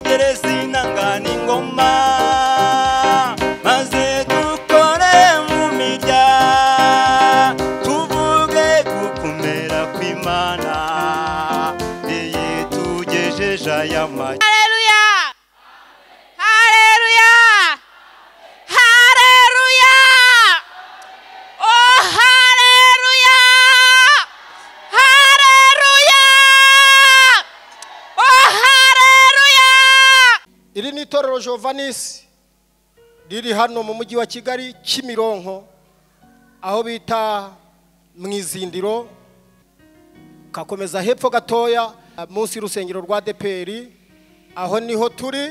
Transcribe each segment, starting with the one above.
mbere sinangana ingoma maze dukore mu mirya tuvuge ku kumera kw'imana iyi tugejeje aya magi Haleluya! Haleluya! Haleluya! Oh, haleluya! Haleluya! Oh, haleluya! iri ni itorero jovanisi riri hano mu mujyi wa kigali kimironko aho bita mu izindiro kakomeza hepfo gatoya munsi y'urusengero rwa deperi aho niho turi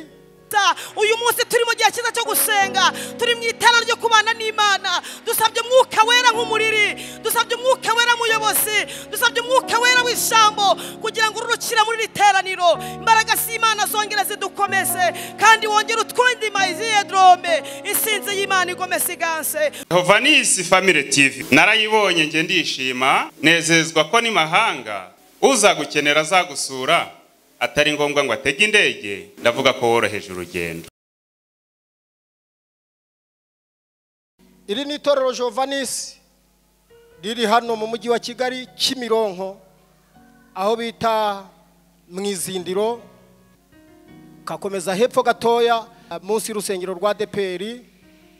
Data, uyu munsi turi mu gihe cyiza cyo gusenga turi mu itara ryo kubana n'imana dusabye umwuka wera nk'umuriri dusabye umwuka wera muyobozi dusabye umwuka wera w'ijambo kugira ngo ururukira muri iri teraniro imbaraga z'imana zongere zidukomeze kandi wongere utwundi mayiziye dorome isinzi y'imana igomeza iganse Hovanisi Family TV narayibonye nge ndishima nezezwa ko ni mahanga uzagukenera azagusura atari ngombwa ngo atege indege ndavuga ko woroheje urugendo iri ni itorero jovanisi riri hano mu mujyi wa kigali kimironko aho bita mu izindiro kakomeza hepfo gatoya munsi y'urusengero rwa deperi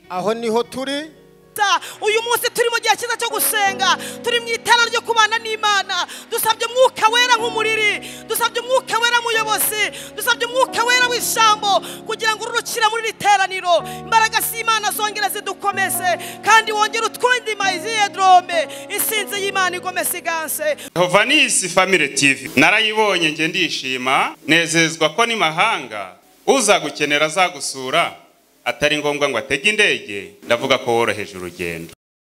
aho niho turi Data, uyu munsi turi mu gihe cyiza cyo gusenga turi mu itara ryo kubana n'imana dusabye umwuka wera nk'umuriri dusabye umwuka wera muyobozi dusabye umwuka wera w'ijambo kugira ngo ururukira muri iri teraniro imbaraga z'imana zongere zidukomeze kandi wongere utwundi mayiziye dorome isinzi y'imana igomeza iganse Hovanisi Family TV narayibonye nge ndishima nezezwa ko ni mahanga uzagukenera azagusura atari ngombwa ngo atege indege ndavuga ko woroheje urugendo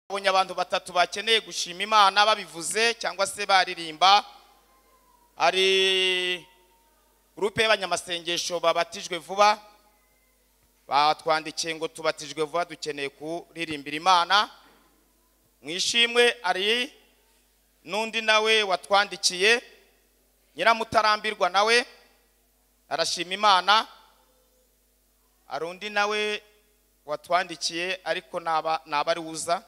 babonye abantu batatu bakeneye gushima imana babivuze cyangwa se baririmba hari gurupe y'abanyamasengesho babatijwe vuba batwandikiye ngo tubatijwe vuba dukeneye kuririmbira imana mu ishimwe hari n'undi nawe watwandikiye nyiramutarambirwa nawe arashima imana hari undi nawe watwandikiye ariko ntaba ari uza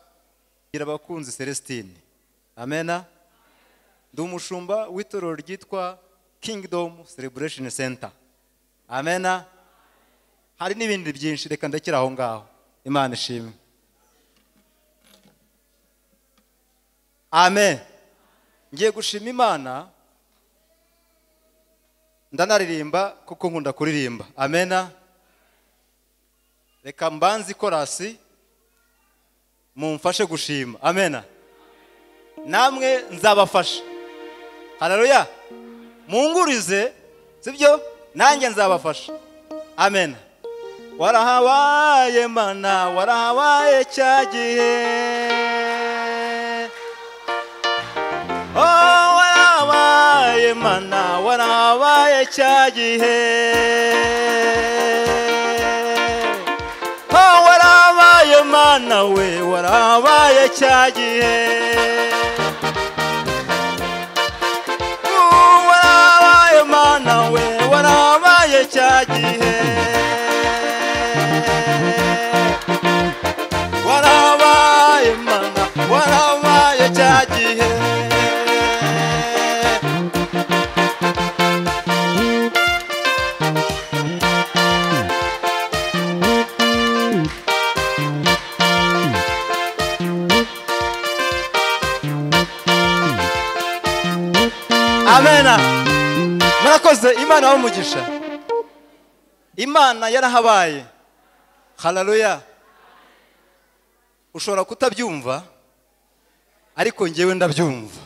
gira abakunzi celestine amena ndi umushumba w'itorero ryitwa kingdom celebration center amena hari n'ibindi byinshi reka ndakira aho ngaho imana ishimwe amen ngiye gushima imana ndanaririmba kuko nkunda kuririmba amena reka mbanze ikorasi mumfashe gushima amena namwe nzabafasha hararuya mungurize sibyo nanjye nzabafasha amena warahabaye mana warahabaye cya gihe oh warahabaye mana warahabaye cya gihe Oh, warabaye mana we warabaye cya gihe Oh, warabaye mana we warabaye cya gihe warabaye mana warabaye cya gihe amena murakoze imana y'umugisha imana yarahabaye hararuya ushobora kutabyumva ariko ngewe ndabyumva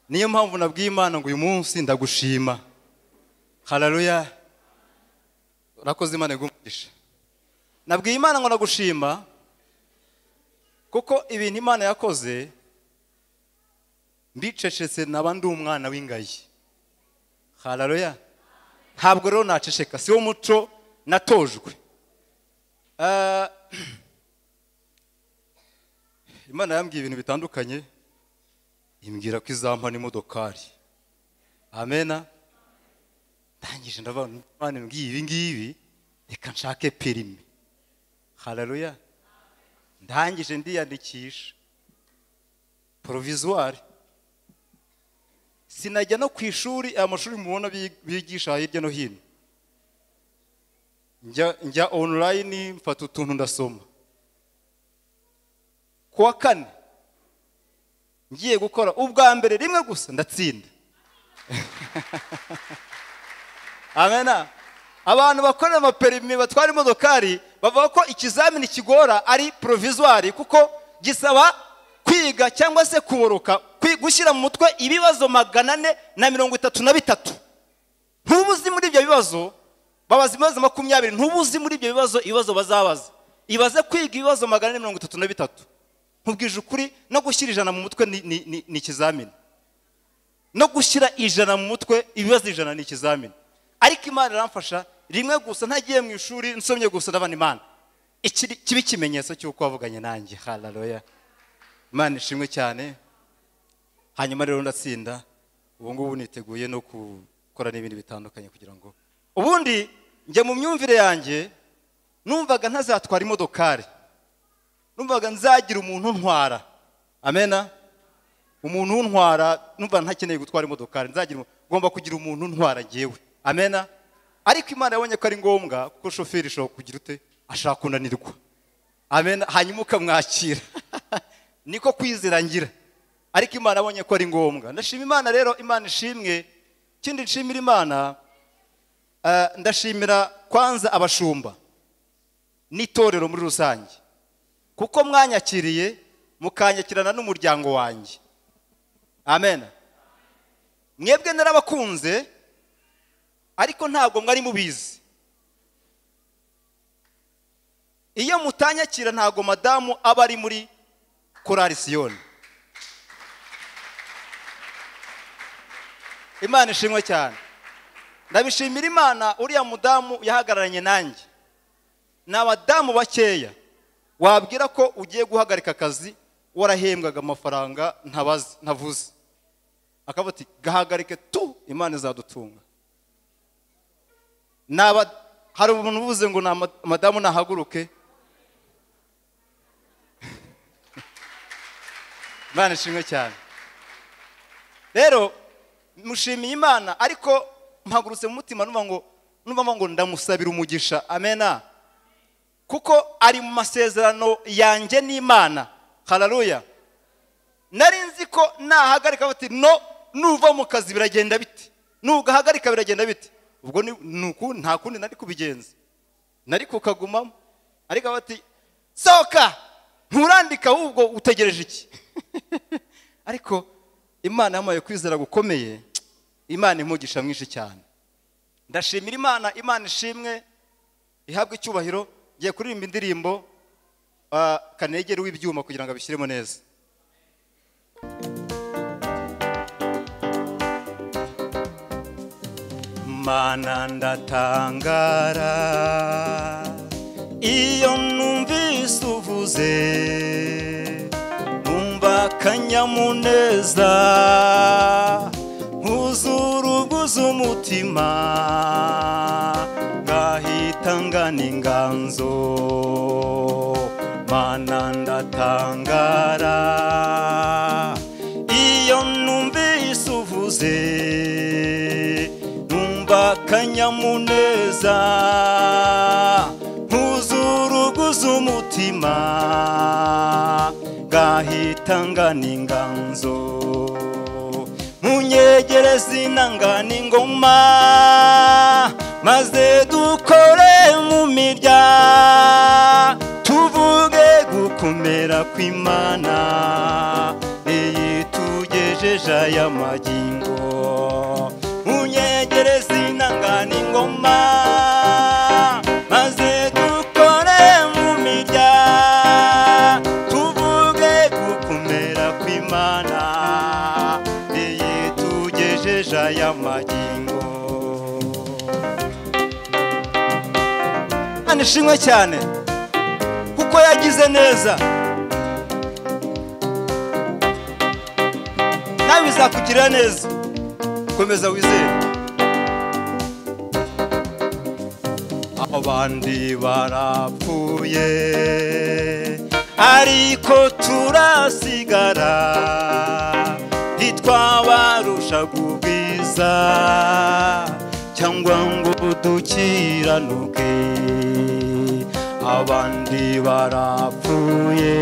niyo mpamvu nabwiye imana ngo uyu munsi ndagushima hararuya urakoze imana igumisha nabwiye imana ngo ndagushima kuko ibintu imana yakoze ndicecetse naba ndi umwana w'ingayi hararoya ntabwo rero naceceka si wo muco natojwe Ah, imana yambwiye ibintu bitandukanye imbwira ko izampa n'imodokari amena ndangije ndavuga mwana mbwiye ibi ngibi reka nshake perimi hararuya ndangije ndiyandikisha porovizuwari sinajya no ku ishuri aya mashuri mubona bi- bigisha hirya no hino njya njya onurayini mfata utuntu ndasoma ku wa kane ngiye gukora ubwa mbere rimwe gusa ndatsinda amena abantu bakorera amaperimi batwara imodokari bavuga ko ikizamini kigora ari porovizuwari kuko gisaba kwiga cyangwa se kuboroka kwi- gushyira mu mutwe ibibazo magana ane na mirongo itatu na bitatu ntuba uzi muri ibyo bibazo babaza ibibazo makumyabiri ntuba uzi muri ibyo bibazo ibibazo bazabaza ibaze kwiga ibibazo magana ane mirongo itatu na bitatu nkubwije ukuri no gushyira ijana mu mutwe ni- ni ni- ni ikizamini no gushyira ijana mu mutwe ibibazo ijana ni ikizamini ariko imana iramfasha rimwe gusa ntagiye mu ishuri nsomye gusa ndabona imana Iki ni- kiba ikimenyetso cy'uko wavuganye nanjye hararoya imana ishimwe cyane hanyuma rero ndatsinda ubu ngubu niteguye no gukora n'ibindi bitandukanye kugira ngo ubundi njya mu myumvire yanjye numvaga ntazatwara imodokari numvaga nzagira umuntu untwara amena umuntu untwara numva ntakeneye gutwara imodokari nzagira umu- ngomba kugira umuntu untwara ngewe amena ariko imana yabonye ko ari ngombwa kuko shoferi ishobora kugira ute ashaka kunanirwa amena hanyuma ukamwakira niko kwizera ngira ariko imana yabonye ko ari ngombwa ndashima imana rero imana ishimwe ikindi nshimira imana eh, ndashimira kwanza abashumba n'itorero muri rusange kuko mwanyakiriye mukanyakirana n'umuryango wanjye amen mwebwe narabakunze ariko ntabwo mwari mubizi iyo mutanyakira ntabwo madamu aba ari muri korari siyoni imana ishimwe cyane ndabishimira imana uriya mudamu yahagararanye nanjye ni abadamu bakeya wabwira ko ugiye guhagarika akazi warahembwaga amafaranga ntabazi ntavuze akavuga ati gahagarike tu imana izadutunga Naba- hari umuntu uvuze ngo ni ama- madamu nahaguruke imana ishimwe cyane rero mushimiye imana ariko mpagurutse mu mutima numva ngo numva mvuga ngo ndamusabira umugisha amena kuko ari mu masezerano yanjye n'imana hararuya nari nzi ko nahagarika bati no nuva mu kazi biragenda bite nugahagarika biragenda bite ubwo ni ni uku nta kundi nari kubigenza nari kukagumamo ariko bati sohoka nturandika ahubwo utegereje iki ariko imana yamaye kwizera gukomeye imana imugisha mwinshi cyane ndashimira imana imana ishimwe ihabwa icyubahiro ngiye kuririmba indirimbo ah, kanegere w'ibyuma kugira ngo abishyiremo neza mana ndatangara iyo numvise uvuze numva akanyamuneza huzura ubwuzu umutima ngahita ngana inganzo mana ndatangara iyo numvise uvuze numva akanyamuneza nkuzura uguze umutima gahita ngana inganzo munyegereze inangana ingoma maze dukore mu mirya tuvuge gukomera kw'imana iyi tugejeje aya magingo unyegereze inangana ingoma maze dukore mu mirya tuvuge gukomera kw'imana iyi tugejeje aya magingo anishimwe cyane kuko yagize neza nawe bizakugirira neza komeza wizere abandi barapfuye ariko turasigara ntitwabarusha ubwiza cyangwa ngo dukiranuke abandi barapfuye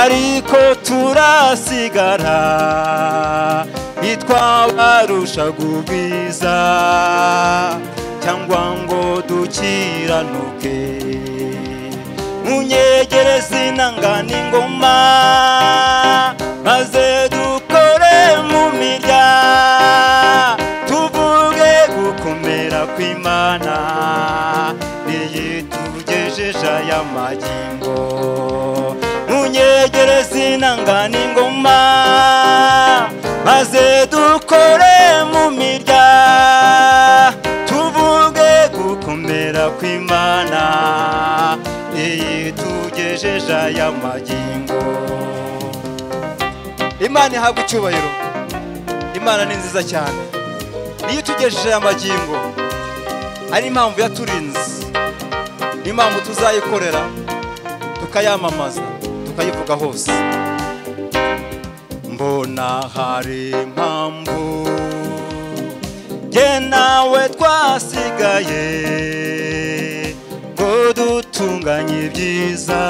ariko turasigara ntitwabarusha ubwiza cyangwa ngo dukiranuke munyegereze inangana ingoma maze dukore mu mirya tuvuge gukomera kw'imana iyi tugejeje aya magingo munyegereze inangana ingoma maze dukore mu mirya tuvuge gukomera kw'imana iyi tugejeje aya magingo imana ihabwa icyubahiro imana ni nziza cyane iyo utugejeje aya magingo ari impamvu yaturinze niyo mpamvu tuzayikorera tukayamamaza tukayivuga hose mbona hari impamvu jye nawe twasigaye ngo dutunganye ibyiza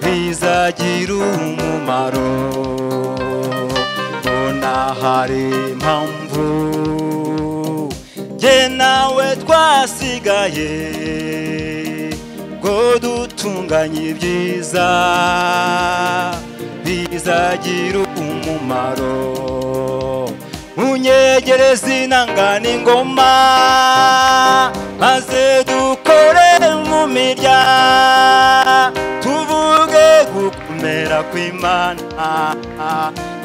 bizagira umumaro mbona hari impamvu jye nawe twasigaye ngo dutunganye ibyiza bizagira umumaro munyegereze inangana ingoma maze dukore mu mirya tuvuge gukomera kw'imana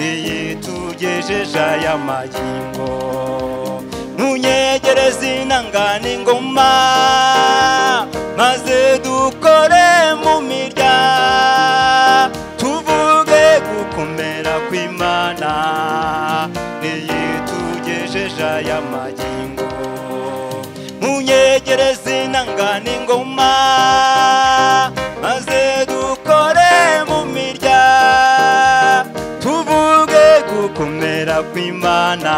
iyi tugejeje aya magingo munyegereze inangana ingoma maze dukore mu mirya tuvuge gukomera kw'imana niyi tugejeje aya magingo munyegereze inangana ingoma maze dukore mu mirya tuvuge gukomera kw'imana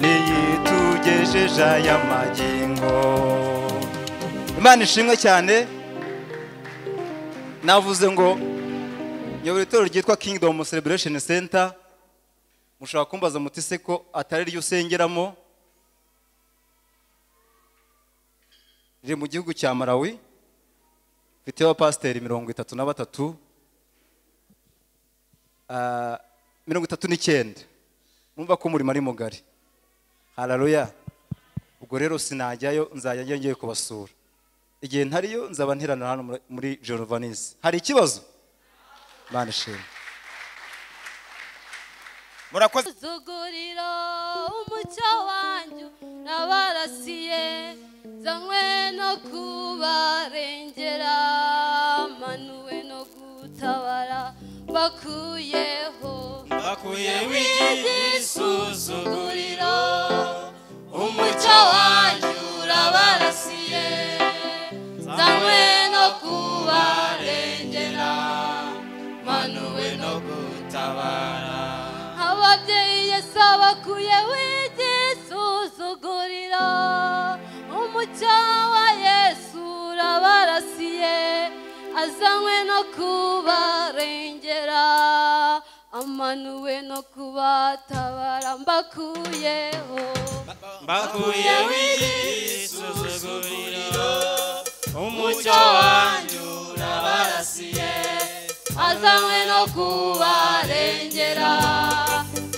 niyi tugejeje aya magingo imana ishimwe cyane navuze ngo nyobora itorero ryitwa kingdom celebration center mushobora kumbaza muti se ko atari ryo usengeramo riri mu gihugu cya malawi mfiteho abapasiteri mirongo itatu na batatu Ah, mirongo itatu n'icyenda numva ko umurimo ari mugari hararuya ubwo rero sinajyayo nzajya njya ngiye kubasura igihe ntariyo nzaba nteranira hano muri- muri jorovanisi hari ikibazo imana ishimwe murakoze zugurira umucyo wanyu nabarasiye zanywe no kubarengera manuwe no gutabara bakuyeho bakuyeho igisuzuguriro umucyo wanyu urabarasiye zanywe no kubarengera manuwe no gutabara ababyeyi yesu abakuye w'igisuzuguriro umucyo wa yesu urabarasiye azanywe no kubarengera amanuwe no kubatabara mbakuyeho mbakuyeho igisuzuguriro umucyo wanjye urabarasiye azanywe no kubarengera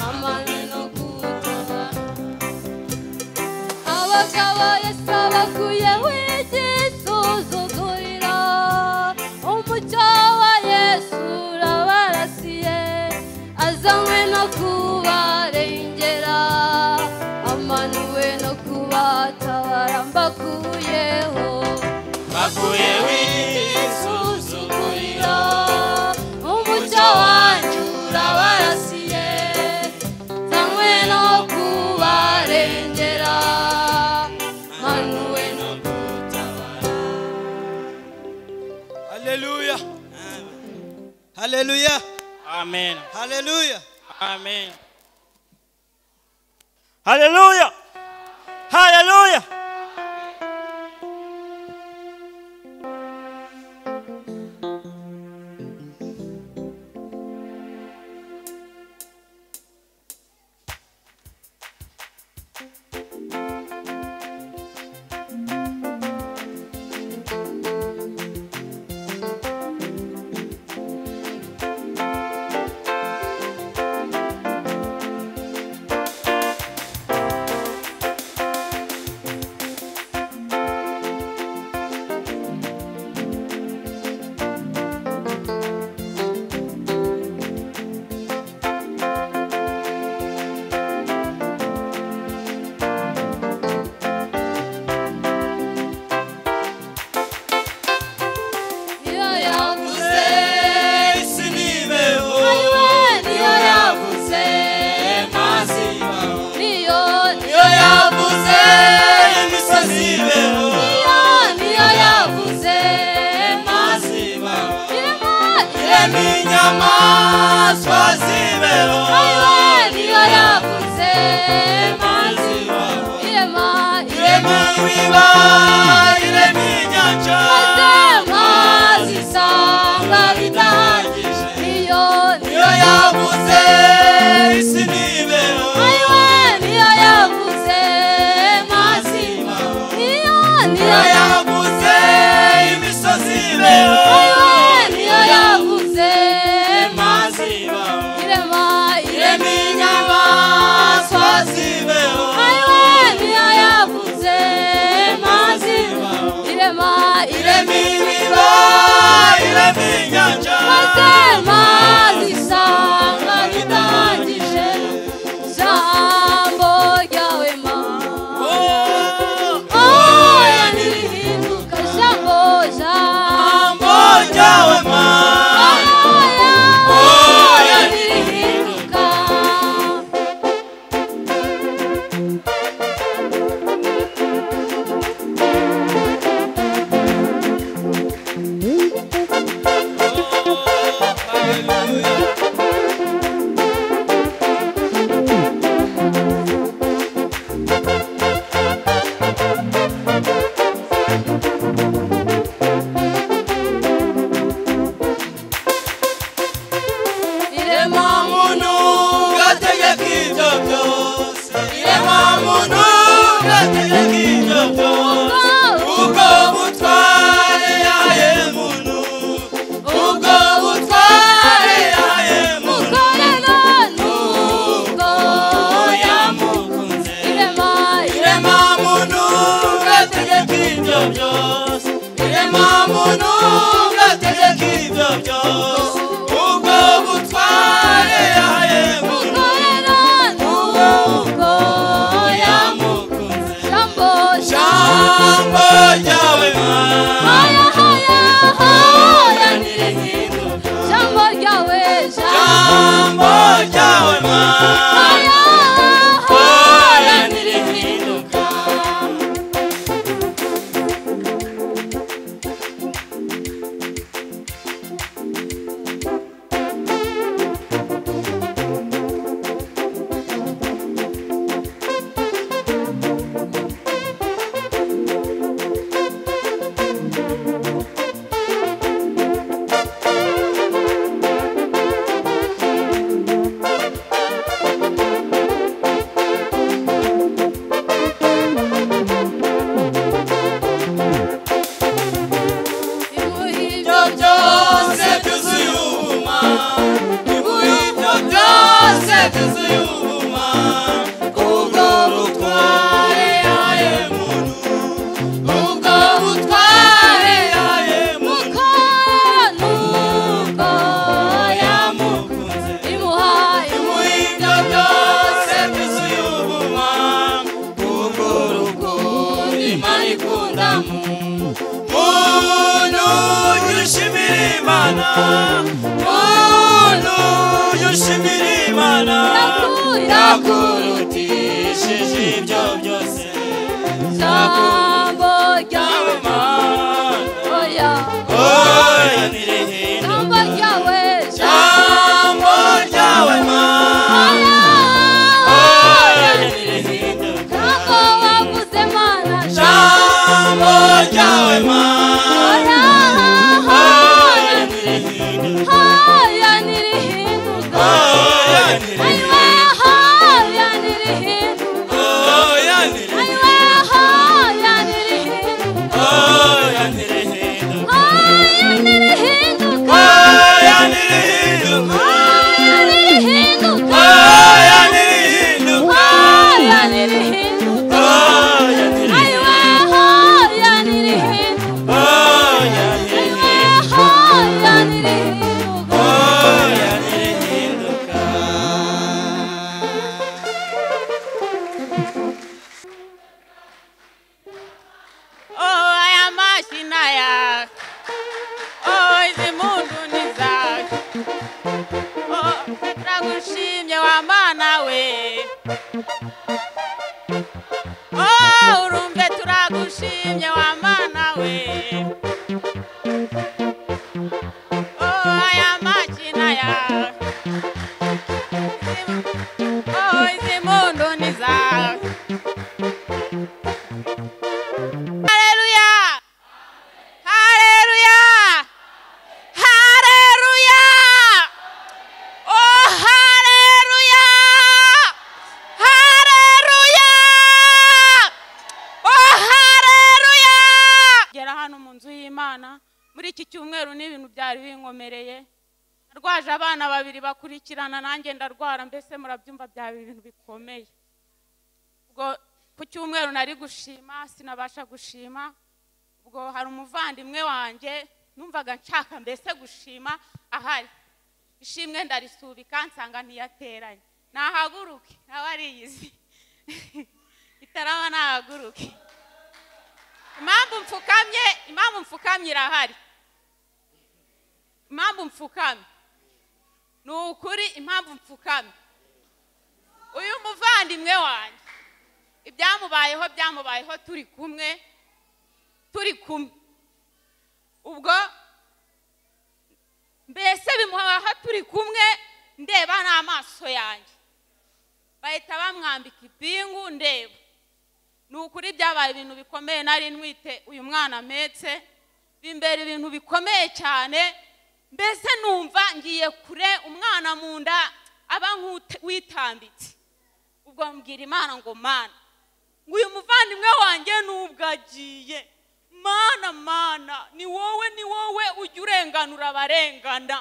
amanywe no gutabara abagabo yesu abakuye w'igisuzuguriro umucyo wa yesu urabarasiye azanywe no kubarengera amanuwe no kubatabara mbakuyeho bakuyeho igisuzuguriro umucyo wanyu urabarasiye hamwe no kubarengera haleluya amen haleluya amen haleluya haleluya niyo yavuze isi nibeho muri we niyo yavuze mazima niyo iyo yavuze imisozi ibeho niyo niyo yavuze mazima irema irema ireme inyamaswa zibeho muri we niyo yavuze mazima irema ireme wiba ireme inyanja maze mazi sanga bitahagije niyo iyo yabuze isi nibeho muri we niyo yavuze mazima niyo niyo iyo yavuze yabuze imisozi Niyo ibeho yavuze mazima irema irema ireme inyamaswa zibeho niyo yavuze mazima irema irema ireme ibiba ireme inyanja maze mazi isanga bitangije jambo ryawe mana oya nirihinduka jambo jambo mbonyawe ma oya nirihinduka irema muntu gategeka ibyo byose irema muntu gategeka ibyo byose ubwo butware yaye muntu ubwo butware yaye muntu yamukunze irema muntu gategeka ibyo byose irema muntu gategeka ibyo byose ubwo butware yaye muntu yamukunze jambo ryawe mana jambo ryawe mana ibyo byose byuzuye ubuma ibuye ibyo byose byuzuye ubuma ubwo butware yaye muntu ubwo butware yaye muntu yamukunze ibuye ibyo byose byuzuye ubuma ubwo rukundo imana ikundamo muntu yushimira imana muntu yushimira imana yakurutishije ibyo byose Jambo mana oya nirehe ryawe, jambo mashina yaka ozi mundu ni zaka Oh, nagushimye wa mana we Oh, urumve turagushimye wa mana we Oh, aya mashina yaka Oh, izi mundu ni zaka Haleluya! Haleluya! Haleluya! Oh, haleluya! Haleluya! Oh, haleluya! Gera hano mu nzu y'Imana muri iki cyumweru n'ibintu byari binkomereye narwaje abana babiri bakurikirana nanjye ndarwara mbese murabyumva byaba ibintu bikomeye ubwo ku cyumweru nari gushima sinabasha gushima ubwo hari umuvandimwe wanjye numvaga nshaka mbese gushima ahari ishimwe ndarisubika nsanga ntiyateranye nahaguruke nawe ariyizi itaraba nahaguruke impamvu mfukamye impamvu mfukamye irahari impamvu mfukamye ni ukuri impamvu mfukamye uyu muvandimwe wanjye ibyamubayeho byamubayeho turi kumwe turi kumwe ubwo mbese bimubaho turi kumwe ndeba n'amaso yanjye bahita bamwambika ipingu ndeba ni ukuri byabaye ibintu bikomeye nari ntwite uyu mwana ametse bimbera ibintu bikomeye cyane mbese numva ngiye kure umwana mu nda aba nk'uwitambitse ubwo mbwira imana ngo mana ngo uyu muvandimwe wanjye nubwo agiye mana mana ni wowe ni wowe ujya urenganura abarengana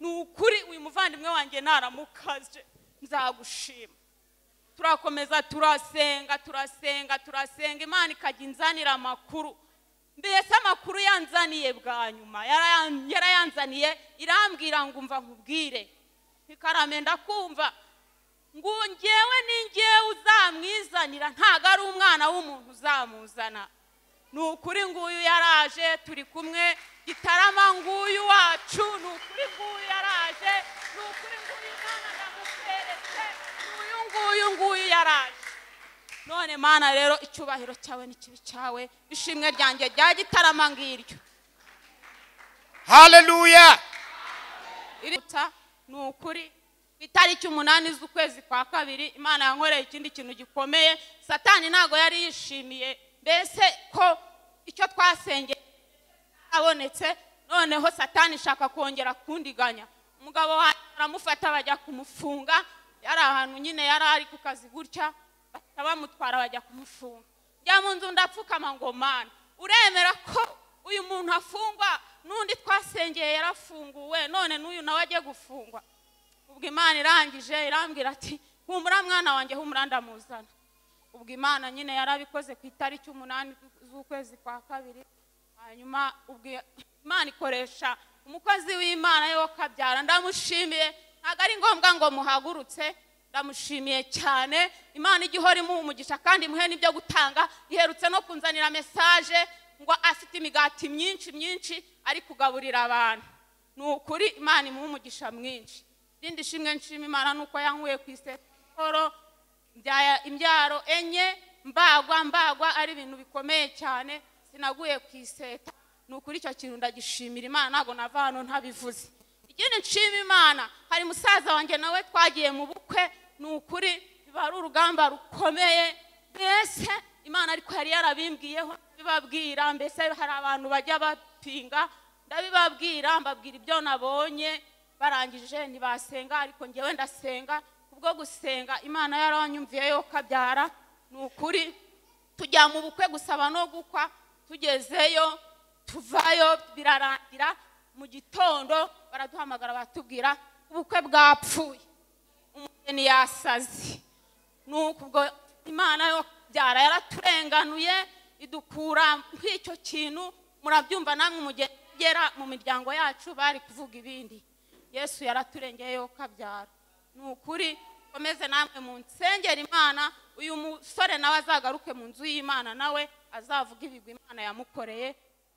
ni ukuri uyu muvandimwe wanjye naramukaje nzagushima turakomeza turasenga turasenga turasenga imana ikajya inzanira amakuru mbese amakuru yanzaniye bwa nyuma yarayan- yarayanzaniye irambwira ngo umva nkubwire ntikarame ndakumva ngo ngewe ni ngewe uzamwizanira ntabwo ari umwana w'umuntu uzamuzana ni ukuri nguyu yaraje turi kumwe gitarama nguyu wacu ni ukuri nguyu yaraje ni ukuri nguyu imana ndamuseretse uyu nguyu nguyu yaraje none mana rero icyubahiro cyawe n'ikibi cyawe ishimwe ryanjye rya gitarama ngiryo haleluya iriruta ni ukuri ku itariki umunani z'ukwezi kwa kabiri imana yankoreye ikindi kintu gikomeye satani ntabwo yari yishimiye mbese ko icyo twasengeye abonetse noneho satani ishaka kongera kundiganya umugabo wanjye baramufata bajya kumufunga yari ahantu nyine yari ari ku kazi gutya bahita bamutwara bajya kumufunga njya mu nzu ndapfukama ngo mana uremera ko uyu muntu afungwa n'undi twasengeye yarafunguwe none n'uyu nawe agiye gufungwa ubwo imana irangije irambwira ati humura mwana wanjye humura ndamuzana ubwo imana nyine yarabikoze ku itariki umunani z'ukwezi kwa kabiri hanyuma ubwo imana ikoresha umukozi w'imana yo kabyara ndamushimiye ntabwo ari ngombwa ngo muhagurutse ndamushimiye cyane imana ijya ihora imuha umugisha kandi imuhe n'ibyo gutanga iherutse no kunzanira mesaje ngo afite imigati myinshi myinshi ari kugaburira abantu ni ukuri imana imuha umugisha mwinshi irindi shimwe nshima imana ni uko yankuye ku isekoro mbyaya imbyaro enye mbagwa mbagwa ari ibintu bikomeye cyane sinaguye ku iseta ni ukuri icyo kintu ndagishimira imana ntabwo nava hano ntabivuze ikindi nshima imana hari musaza wanjye nawe twagiye mu bukwe ni ukuri biba ari urugamba rukomeye mbese imana ariko yari yarabimbwiyeho ndabibabwira mbese hari abantu bajya bapinga ndabibabwira mbabwira ibyo nabonye barangije ntibasenga ariko ngewe ndasenga kubwo gusenga imana yaranyumviye yo kabyara ni ukuri tujya mu bukwe gusaba no gukwa tugezeyo tuvayo birarangira mu gitondo baraduhamagara batubwira ubukwe bwapfuye umugeni yasaze ni ukubwo imana yo kabyara yaraturenganuye idukura nk'icyo kintu murabyumva namwe umugera mu miryango yacu bari kuvuga ibindi yesu yaraturengeye yo kabyara ni ukuri komeze namwe mu nsengera imana uyu musore nawe azagaruke mu nzu y'imana nawe azavuga ibigwi imana yamukoreye